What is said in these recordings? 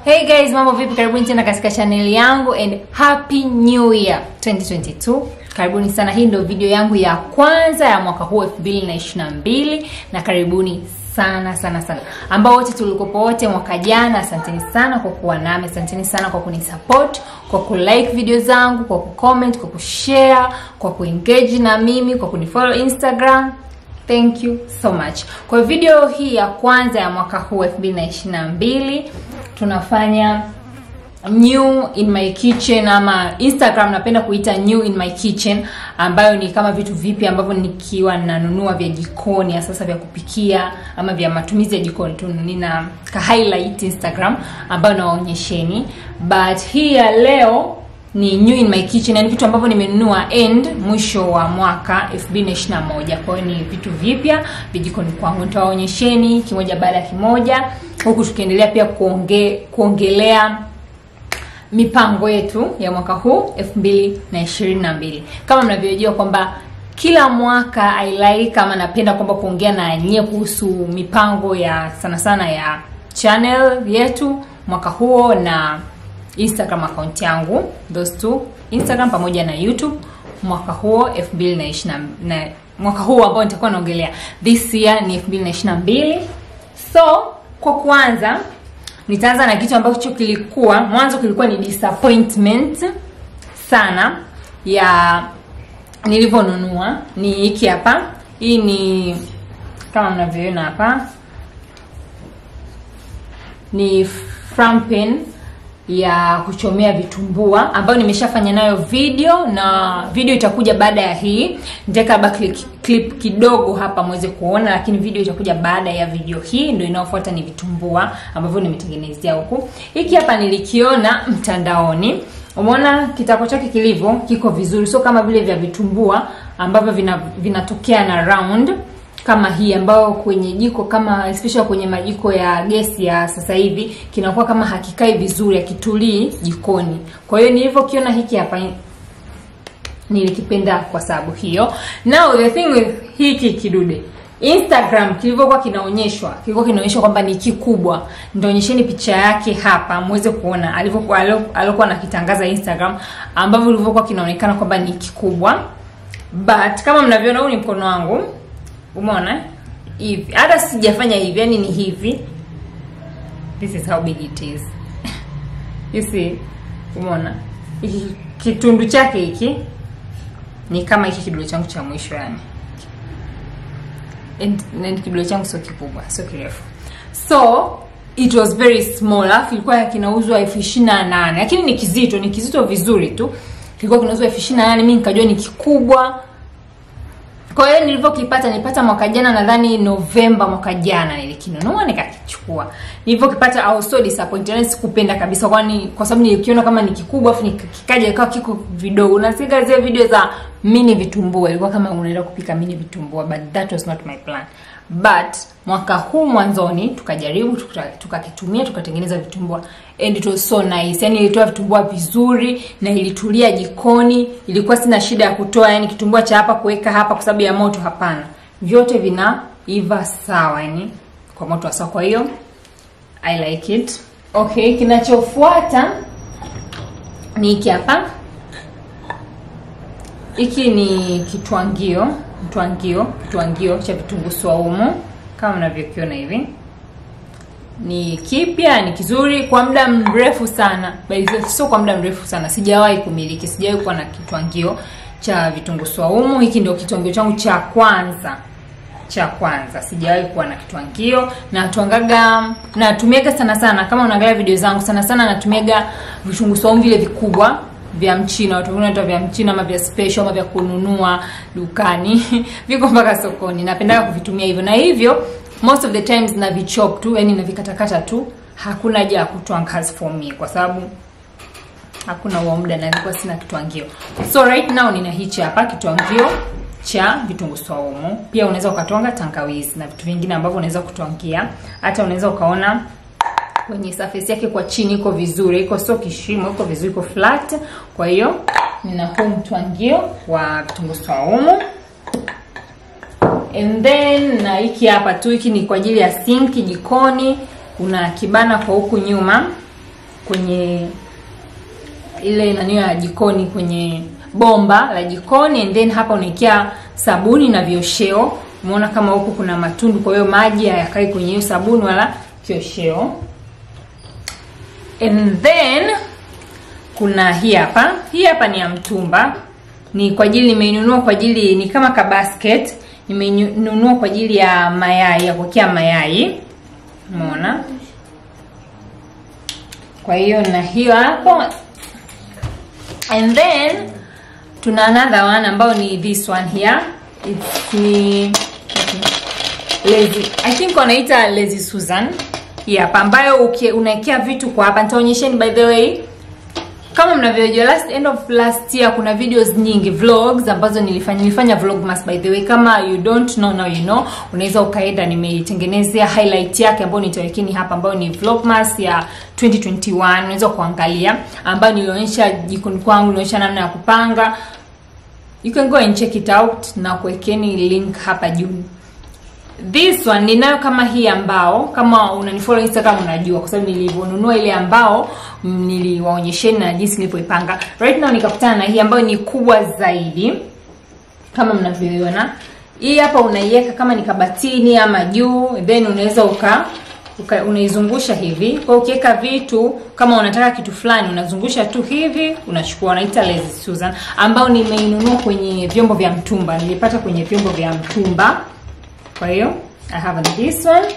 Hey guys, mambo vipi? Karibuni tena katika channel yangu and happy new year 2022. Karibuni sana. Hii ndio video yangu ya kwanza ya mwaka huu 2022 na karibuni sana sana sana ambao wote tulikopo wote mwaka jana. Asanteni sana kwa kuwa nami, asanteni sana kwa kunisupport, kwa kulike video zangu, kwa kucomment, kwa kushare, kwa kuengage na mimi, kwa kunifollow Instagram. Thank you so much. Kwa video hii ya kwanza ya mwaka huu 2022 tunafanya new in my kitchen ama Instagram napenda kuita new in my kitchen, ambayo ni kama vitu vipi ambavyo nikiwa nanunua vya jikoni ya sasa vya kupikia ama vya matumizi ya jikoni tu, nina ka highlight Instagram ambayo nawaonyesheni, but hii ya leo ni new in my kitchen, yani vitu ambavyo nimenunua end mwisho wa mwaka 2021. Kwa hiyo ni vitu vipya vijikoni kwangu, nitawaonyesheni kimoja baada ya kimoja, huku tukiendelea pia kuonge, kuongelea mipango yetu ya mwaka huu 2022. Kama mnavyojua kwamba kila mwaka I like kama napenda kwamba kuongea na nyie kuhusu mipango ya sana sana ya channel yetu mwaka huo na Instagram account yangu, those two, Instagram pamoja na YouTube mwaka huo 2020 na mwaka huu ambao nitakuwa naongelea this year ni 2022. So kwa kwanza nitaanza na kitu ambacho kilikuwa mwanzo kilikuwa ni disappointment sana ya nilivyonunua. Ni hiki hapa, hii ni kama mnavyoona hapa, ni frampen ya kuchomea vitumbua ambayo nimeshafanya nayo video na video itakuja baada ya hii. Nitaweka back clip kidogo hapa muweze kuona, lakini video itakuja baada ya video hii. Ndio inayofuata ni vitumbua ambavyo nimetengenezea huku. Hiki hapa nilikiona mtandaoni. Umeona kitako chake kilivyo, kiko vizuri, sio kama vile vya vitumbua ambavyo vinatokea vina na round kama hii ambayo kwenye jiko kama especially kwenye majiko ya gesi ya sasa hivi kinakuwa kama hakikai vizuri, hakitulii jikoni. Kwa hiyo nilivyokiona hiki hapa nilikipenda kwa sababu hiyo. Now the thing with hiki kidude Instagram kilivyokuwa kinaonyeshwa, kilikuwa kinaonyeshwa kwamba ni kikubwa. Nitaonyesheni picha yake hapa muweze kuona alivyokuwa alikuwa anakitangaza Instagram, ambavyo ilivyokuwa kinaonekana kwamba ni kikubwa, but kama mnavyoona, huu ni mkono wangu Umeona hivi, hata sijafanya hivi, yani ni hivi. This is how big it is you see, umeona kitundu chake hiki ni kama hiki kidole changu cha mwisho yani, and, and kidole changu sio kikubwa, sio kirefu, so it was very small. Alafu ilikuwa kinauzwa elfu ishirini na nane lakini ni kizito, ni kizito vizuri tu, kilikuwa kinauzwa elfu ishirini na nane Mimi nikajua ni kikubwa kwa hiyo nilivyokipata nilipata mwaka jana, nadhani Novemba mwaka jana nilikinunua nikakichukua. Nilivyokipata I was so disappointed, yani sikupenda kabisa, kwani kwa sababu nilikiona kama ni kikubwa afu kikaja ikawa kiko vidogo. Unasikia zile video za mini vitumbua, ilikuwa kama unaenda kupika mini vitumbua, but that was not my plan. But mwaka huu mwanzoni tukajaribu tukakitumia, tuka tukatengeneza vitumbua and it was so nice. Yani ilitoa vitumbua vizuri na ilitulia jikoni, ilikuwa sina shida ya kutoa yani kitumbua cha hapa kuweka hapa kwa sababu ya moto, hapana. Vyote vinaiva sawa yani kwa moto sawa. Kwa hiyo I like it. Okay, kinachofuata ni hiki hapa. Hiki ni kitwangio mtwangio kitwangio cha vitunguu swaumu kama mnavyokiona hivi. Ni kipya, ni kizuri kwa muda mrefu sana, sio kwa muda mrefu sana, sijawahi kumiliki, sijawahi kuwa na kitwangio cha vitunguu swaumu. Hiki ndio kitwangio changu cha kwanza cha kwanza, sijawahi kuwa na kitwangio. Natwangaga, natumiaga sana sana, kama unaangalia video zangu, sana sana natumiaga vitunguu swaumu vile vikubwa vya mchina watu wengine vya mchina ama vya special ama vya kununua dukani viko mpaka sokoni. Napenda kuvitumia hivyo, na hivyo most of the times na vichop tu, yani na vikatakata tu, hakuna haja ya kutwanga for me, kwa sababu hakuna huo muda na nilikuwa sina kitwangio. So right now nina hichi hapa kitwangio cha vitunguu swaumu. Pia unaweza ukatwanga tangawizi na vitu vingine ambavyo unaweza kutwangia, hata unaweza ukaona kwenye surface yake kwa chini iko vizuri, iko sio kishimo, iko vizuri, iko flat. Kwa hiyo nina huu mtwangio wa vitunguu swaumu and then na hiki hapa tu, hiki ni kwa ajili ya sinki jikoni. Kuna kibana kwa huku nyuma kwenye ile nani ya jikoni kwenye bomba la jikoni and then hapa unaekea sabuni na viosheo umeona kama huku kuna matundu kwa hiyo maji hayakai kwenye hiyo sabuni wala kiosheo and then kuna hii hapa hii hapa ni ya mtumba ni kwa ajili nimeinunua kwa ajili ni kama ka basket nimeinunua kwa ajili ya mayai ya kuwekea mayai umeona kwa hiyo na hiyo hapo and then tuna another one ambao ni this one here it's ni lazy i think wanaita lazy susan hii hapa ambayo uki- unaekea vitu kwa hapa nitaonyesheni by the way kama mnavyojua last end of last year kuna videos nyingi vlogs ambazo nilifanya nilifanya vlogmas by the way kama you don't know now you know unaweza ukaenda nimeitengenezea highlight yake ambayo nitawekeni hapa ambayo ni vlogmas ya 2021 unaweza kuangalia ambayo nilionyesha jikoni kwangu nilionyesha namna ya kupanga you can go and check it out na kuwekeni link hapa juu this one ninayo kama hii ambao kama unanifollow instagram unajua kwa sababu nilivyonunua ile ambao mm, niliwaonyesheni na jinsi nilivyoipanga right now nikakutana na hii ambayo ni kubwa zaidi kama mnavyoiona hii hapa unaiweka kama ni kabatini ama juu then unaweza uka uka- unaizungusha hivi kwa hiyo ukiweka vitu kama unataka kitu fulani unazungusha tu hivi unachukua unaita lazy susan ambao nimeinunua kwenye vyombo vya mtumba nilipata kwenye vyombo vya mtumba kwa hiyo i have this one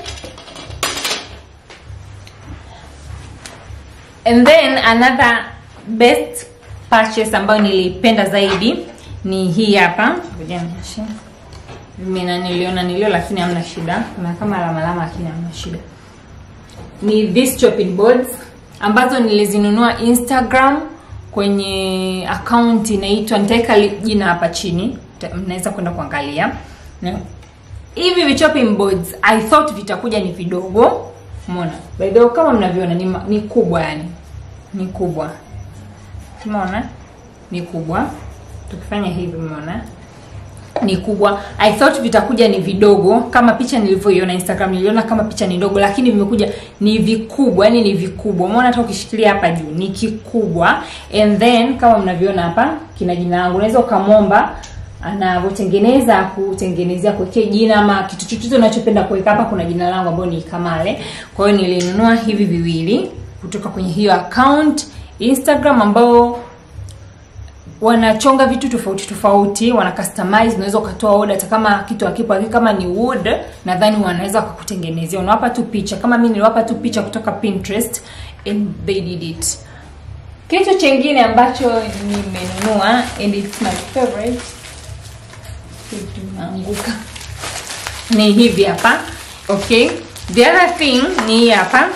and then another best purchase ambayo nilipenda zaidi ni hii hapa ngoja nionyeshe mina niliona nilio lakini hamna shida kuna kama alama alama lakini hamna shida ni these chopping boards ambazo nilizinunua instagram kwenye account inaitwa nitaweka li- jina hapa chini Ta- mnaweza kwenda kuangalia na hivi vichopping boards i thought vitakuja ni vidogo umeona by the way kama mnavyoona ni, ma- ni kubwa yani ni kubwa umeona ni kubwa tukifanya hivi umeona ni kubwa i thought vitakuja ni vidogo kama picha nilivyoiona instagram niliona kama picha ni ndogo lakini vimekuja ni vikubwa yani ni vikubwa umeona hata ukishikilia hapa juu ni kikubwa and then kama mnavyoona hapa kina jina langu unaweza ukamwomba anavyotengeneza kutengenezea kuwekea jina ama kitu chochote unachopenda kuweka hapa kuna jina langu ambayo ni kamale kwa hiyo nilinunua hivi viwili kutoka kwenye hiyo account instagram ambao wanachonga vitu tofauti tofauti wana customize unaweza ukatoa order hata kama kitu hakipo lakini kama ni wood nadhani wanaweza wakakutengenezea unawapa tu picha kama mimi niliwapa tu picha kutoka pinterest and they did it kitu chengine ambacho nimenunua and it's my favorite kitu naanguka ni hivi hapa okay the other thing ni hii hapa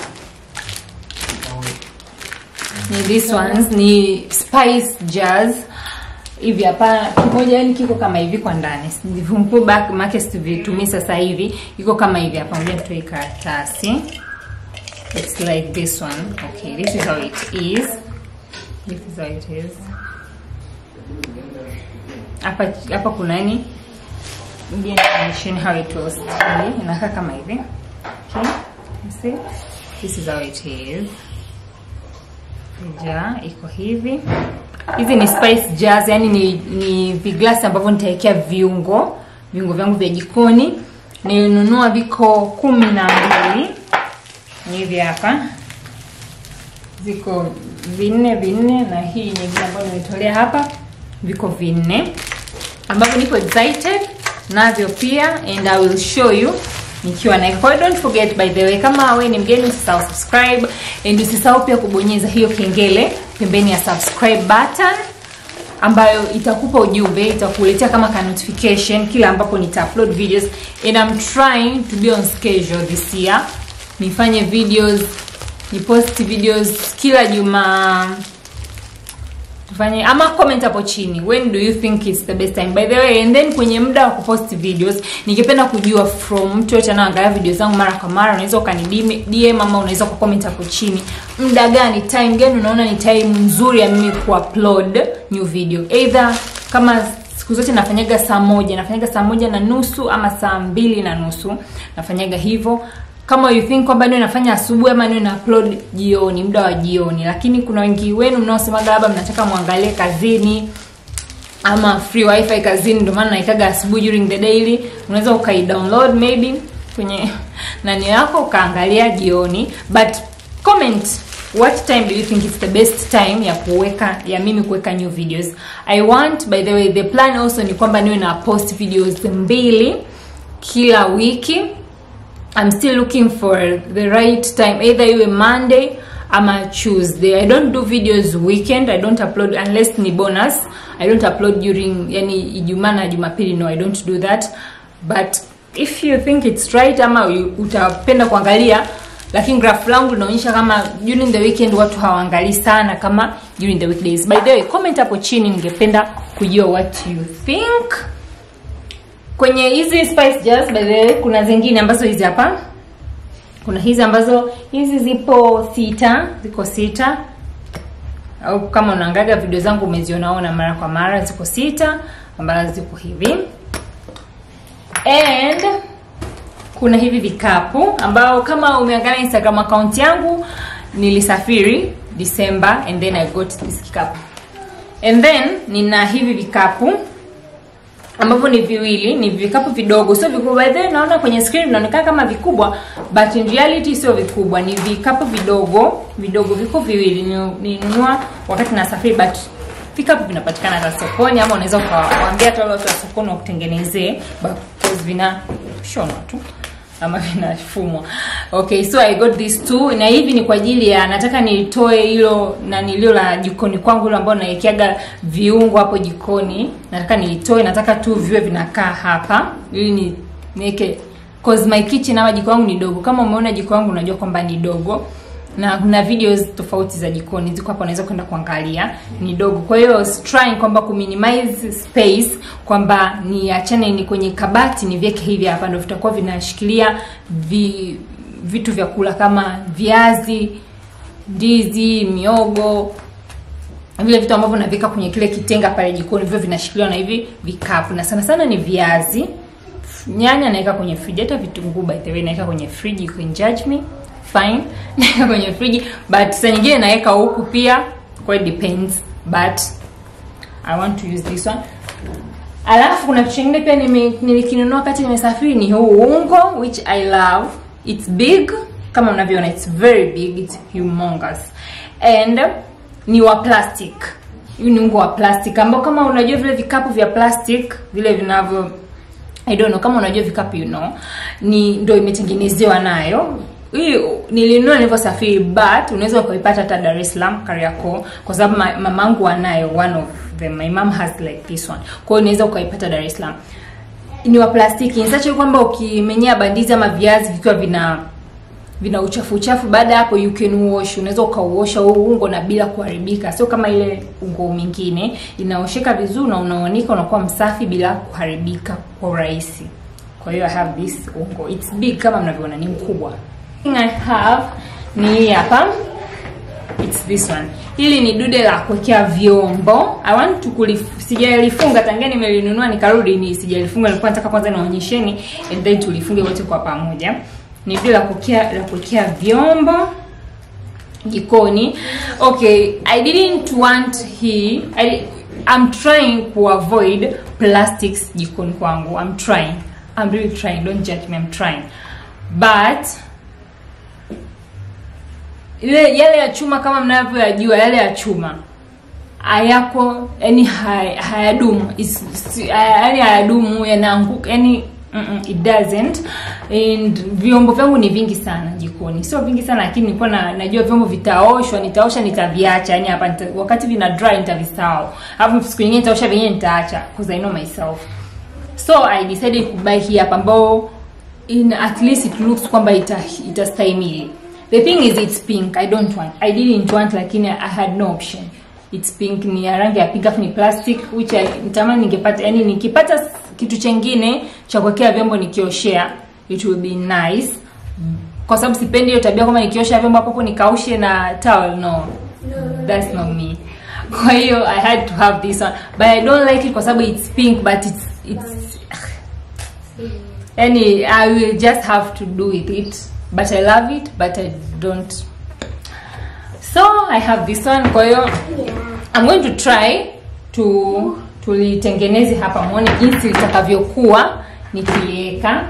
ni this ones ni spice jars hivi hapa kimoja yani kiko kama hivi kwa ndani vumpu back make sivitumii sasa hivi iko kama hivi hapa ngoja nitoe karatasi it's like this one okay this is how it is this is how it is hapa hapa kuna nini Ngoja nionyesheni how it was inakaa kama hivi okay you see this is how it is ja iko hivi hizi ni spice jars yani ni, ni viglasi ambavyo nitawekea viungo viungo vyangu vya jikoni nilinunua viko kumi na mbili ni hivi hapa ziko vinne vinne na hii nyingine ambayo nimetolea hapa viko vinne ambavyo niko excited navyo pia and i will show you nikiwa na kwa hiyo don't forget by the way kama we ni mgeni usisahau subscribe and usisahau pia kubonyeza hiyo kengele pembeni ya subscribe button ambayo itakupa ujumbe itakuletea kama ka notification kila ambapo nita upload videos and I'm trying to be on schedule this year nifanye videos ni post videos kila juma tufanye ama comment hapo chini when do you think it's the best time by the way and then kwenye muda wa kupost videos ningependa kujua from mtu yote anaangalia video zangu mara kwa mara unaweza ukani DM ama unaweza ku comment hapo chini muda gani time gani unaona ni time nzuri ya mimi kuupload new video either kama siku zote nafanyaga saa moja nafanyaga saa moja na nusu ama saa mbili na nusu nafanyaga hivyo kama you think kwamba niwe nafanya asubuhi ama niwe na upload jioni muda wa jioni lakini kuna wengi wenu mnaosemaga labda mnataka mwangalie kazini ama free wifi kazini ndio maana naikaga asubuhi during the daily unaweza ukai download maybe kwenye nani yako ukaangalia jioni but comment what time do you think is the best time ya kuweka ya mimi kuweka new videos i want by the way the plan also ni kwamba niwe na post videos mbili kila wiki I'm still looking for the right time either iwe Monday ama Tuesday. I don't do videos weekend. I don't upload unless ni bonus. I don't upload during yani Ijumaa na Jumapili. No, I don't do that. But if you think it's right ama you- utapenda kuangalia lakini graph langu linaonyesha kama during the weekend watu hawaangalii sana kama during the weekdays. By the way, comment hapo chini ningependa kujua what you think kwenye hizi spice jars by the way kuna zingine ambazo hizi hapa kuna hizi ambazo hizi zipo sita ziko sita au kama unaangalia video zangu umezionaona mara kwa mara ziko sita ambazo ziko hivi and kuna hivi vikapu ambao kama umeangalia instagram account yangu nilisafiri december and then i got this kikapu and then nina hivi vikapu ambavyo ni viwili ni vikapu vidogo sio vikubwa by the way naona kwenye screen vinaonekana kama vikubwa but in reality sio vikubwa ni vikapu vidogo vidogo viko viwili Ni- nilinunua wakati nasafiri but vikapu vinapatikana hata sokoni ama unaweza ukawaambia hata wale watu wa sokoni wakutengenezee because vina shonwa tu ama vinafumwa okay so i got these two na hivi ni kwa ajili ya nataka nitoe hilo na nilio la jikoni kwangu hilo ambao nawekeaga viungo hapo jikoni nataka nilitoe nataka tu viwe vinakaa hapa ili ni niweke cause my kitchen ama jiko wangu ni dogo kama umeona jiko wangu unajua kwamba ni dogo na kuna videos tofauti za jikoni ziko hapa unaweza kwenda kuangalia ni dogo kwa hiyo I was trying kwamba kuminimize space kwamba niachane ni kwenye kabati niviweke hivi hapa ndio vitakuwa vinashikilia vi, vitu vya kula kama viazi ndizi miogo vile vitu ambavyo naviweka kwenye kile kitenga pale jikoni vile vinashikiliwa na hivi vikapu na sana sana ni viazi nyanya naweka kwenye friji hata vitunguu by the way naweka kwenye friji you can judge me fine naweka kwenye friji but saa nyingine naweka huku pia kwa it depends but i want to use this one alafu kuna kitu kingine pia nime- nilikinunua wakati nimesafiri ni huu ungo which i love its big kama unavyoona its very big its humongous and ni wa plastic huu ni ungo wa plastic ambao kama unajua vile vikapu vya plastic vile vinavyo I don't know kama unajua vikapu you know ni ndo imetengenezewa nayo hii nilinunua nilivyosafiri but unaweza ukaipata hata Dar es Salaam Kariakoo kwa sababu ma- mamangu anayo one of them my mom has like this one kwa hiyo unaweza ukaipata Dar es Salaam ni wa plastiki ni such a kwamba ukimenyea bandizi ama viazi vikiwa vina vina uchafu uchafu baada ya hapo you can wash unaweza ukauosha huu ungo na bila kuharibika sio kama ile ungo mingine inaosheka vizuri na unaonika unakuwa msafi bila kuharibika kwa urahisi kwa hiyo i have this ungo it's big kama mnavyoona ni mkubwa thing i have ni hii hapa it's this one hili ni dude la kuwekea vyombo i want to kulif, sijalifunga tangia nimelinunua nikarudi ni sijalifunga nilikuwa nataka kwanza niwaonyesheni and then tulifunge wote kwa pamoja ni dude la kuwekea la kuwekea vyombo jikoni okay i didn't want hii I, i'm trying to avoid plastics jikoni kwangu i'm trying i'm really trying don't judge me i'm trying but ile yale ya chuma kama mnavyoyajua yale ya chuma hayako yani hay- hayadumu Is- si- yani hayadumu yanaanguka yani mm it doesn't and vyombo vyangu ni vingi sana jikoni sio vingi sana lakini nilikuwa na, najua vyombo vitaoshwa nitaosha nitaviacha yani hapa nita, wakati vina dry nitavisahau alafu siku nyingine nitaosha vyenyewe nitaacha because i know myself so i decided to buy hii hapa ambao in at least it looks kwamba ita itastahimili the thing is it's pink i don't want i didn't want lakini i had no option it's pink ni ya rangi ya pink afu ni plastic which I, nitamani ningepata yani nikipata s- kitu chengine cha kuwekea vyombo nikioshea it will be nice kwa sababu sipendi hiyo tabia kwamba nikiosha vyombo hapo hapo nikaushe na towel no that's not me kwa hiyo i had to have this one but i don't like it kwa sababu it's pink but it's it's yani i will just have to do with it but i love it but i don't so i have this one kwa hiyo i'm going to try to tulitengeneze hapa mwone jinsi litakavyokuwa nikiliweka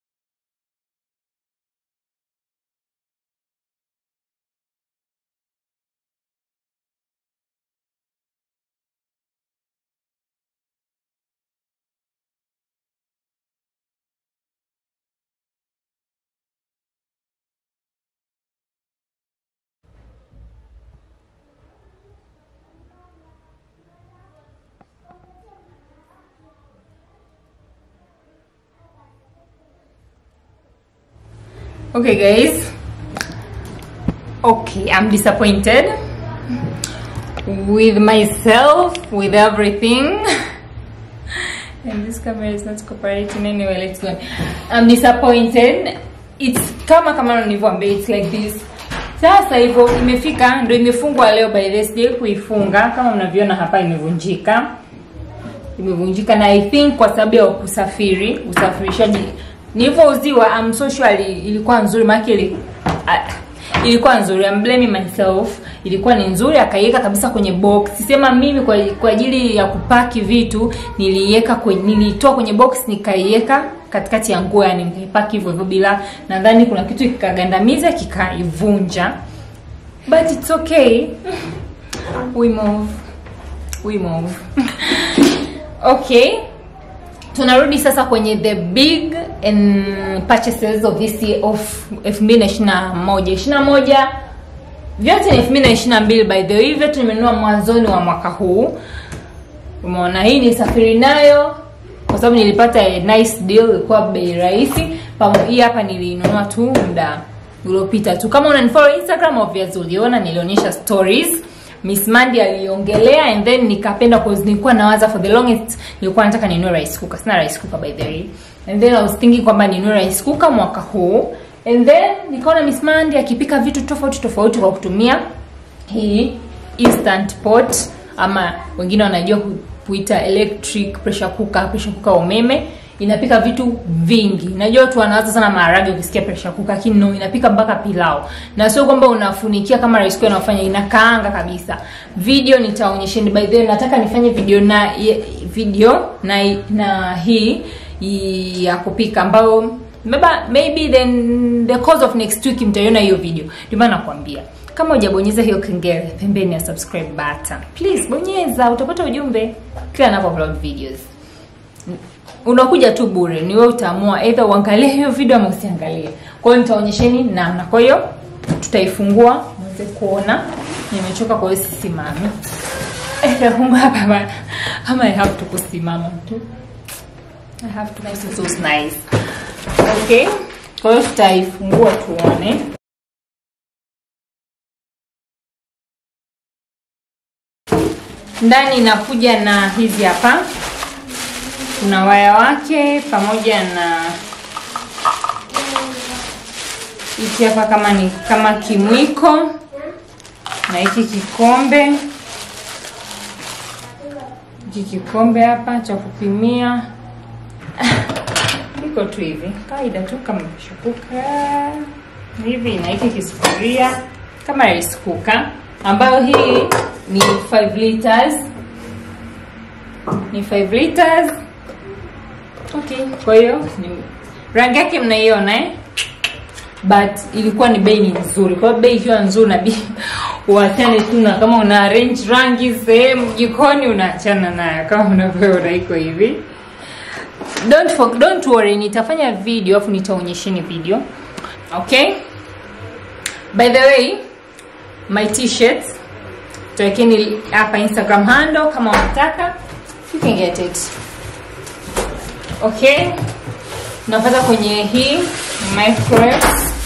okay guys okay i'm disappointed with myself with everything and this camera is not cooperating anyway let's go i'm disappointed it's kama kama nilivyoambia it's like this sasa hivyo imefika ndo imefungwa leo by the sijai kuifunga kama mnavyoona hapa imevunjika imevunjika na i think kwa sababu ya kusafiri usafirishaji nilivyouziwa I'm so sure ili- ilikuwa nzuri maana ili, uh, ilikuwa nzuri I'm blaming myself ilikuwa ni nzuri akaiweka kabisa kwenye box sema mimi kwa, kwa ajili ya kupaki vitu niliiweka kwenye nilitoa kwenye box nikaiweka katikati ya nguo yani nikaipaki hivyo hivyo bila nadhani kuna kitu kikagandamiza kikaivunja but it's okay we move we move okay tunarudi sasa kwenye the big and purchases of this year of 2021 21 vyote ni 2022 by the way vyote nimenunua mwanzoni wa mwaka huu umeona hii ni safiri nayo kwa sababu nilipata a nice deal ilikuwa bei rahisi Pamo- hii hapa nilinunua tu muda uliopita tu kama unanifollow instagram obviously uliona nilionyesha stories miss mandi aliongelea and then nikapenda cause nilikuwa nawaza for the longest nilikuwa nataka ninunue rice cooker sina rice cooker by the way and then i was thinking kwamba ninunue rice cooker mwaka huu and then nikaona miss mandi akipika vitu tofauti tofauti kwa kutumia hii instant pot ama wengine wanajua ku- kuita electric pressure cooker pressure cooker wa umeme inapika vitu vingi najua watu wanawaza sana maharage ukisikia pressure cooker lakini no inapika mpaka pilau na sio kwamba unafunikia kama rice cooker inafanya inakaanga kabisa video nitaonyesheni by the way nataka nifanye video na ye- video na na hii i- ya kupika ambayo maybe, maybe then the course of next week mtaiona hiyo video ndio maana nakwambia kama hujabonyeza hiyo kengele pembeni ya subscribe button please bonyeza utapata ujumbe kila napo upload videos unakuja tu bure ni wewe utaamua either uangalie hiyo video ama usiangalie kwa hiyo nitaonyesheni namna kwa hiyo tutaifungua mweze kuona nimechoka kwa hiyo sisimami nitafungua hapa bana ama i have to kusimama tu i have to nice so nice okay kwa hiyo tutaifungua tuone ndani inakuja na hizi hapa kuna waya wake pamoja na hiki hapa kama ni kama kimwiko na hiki kikombe hiki kikombe hapa cha kupimia iko tu hivi kawaida tu kama kishukuka hivi na hiki kisufuria kama rice cooker ambayo hii ni 5 liters ni 5 liters okay kwa hiyo ni- rangi yake mnaiona eh? but ilikuwa ni bei ni nzuri kwa hiyo bei ikiwa nzuri nabii uachane tu na kama una arrange rangi sehemu jikoni unaachana nayo kama unavyoona iko hivi don't for, don't worry nitafanya video afu nitaonyesheni video okay by the way my t-shirts tuwekeni hapa instagram handle kama unataka you can get it okay napata kwenye hii microwave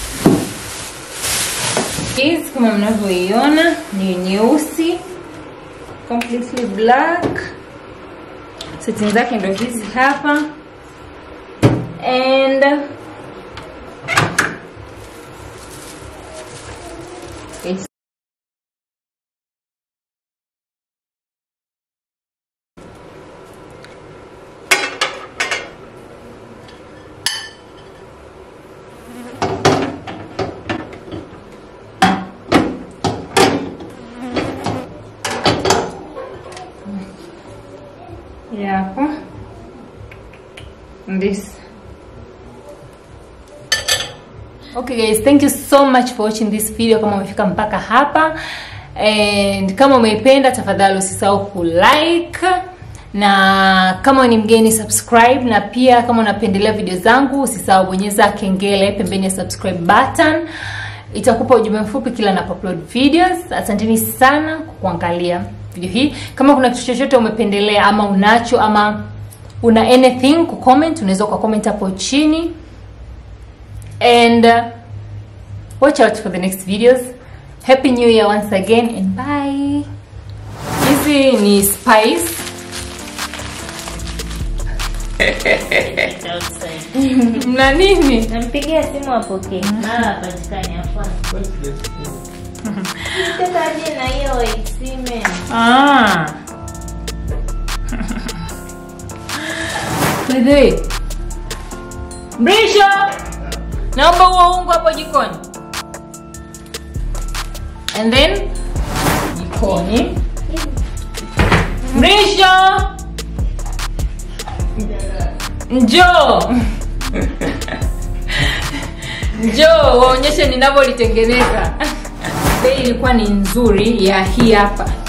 hizi kama mnavyoiona ni nyeusi completely black setting zake ndo hizi hapa and it's this okay guys thank you so much for watching this video kama umefika mpaka hapa and kama umeipenda tafadhali usisahau kulike na kama ni mgeni subscribe na pia kama unapendelea video zangu usisahau bonyeza kengele pembeni ya subscribe button itakupa ujumbe mfupi kila napoupload videos asanteni sana kwa kuangalia video hii kama kuna kitu chochote umependelea ama unacho ama una anything kucomment unaweza ukacomment hapo chini and uh, watch out for the next videos happy new year once again and bye hizi ni spice mna nini nampigia simu apokee mara apatikani afana tekaje na hiyo waisime ah. By the way, Mrisho, naomba huo ungo hapo jikoni. And then jikoni. Mrisho, njoo njoo waonyeshe ninavyolitengeneza. Bei ilikuwa ni nzuri ya hii hapa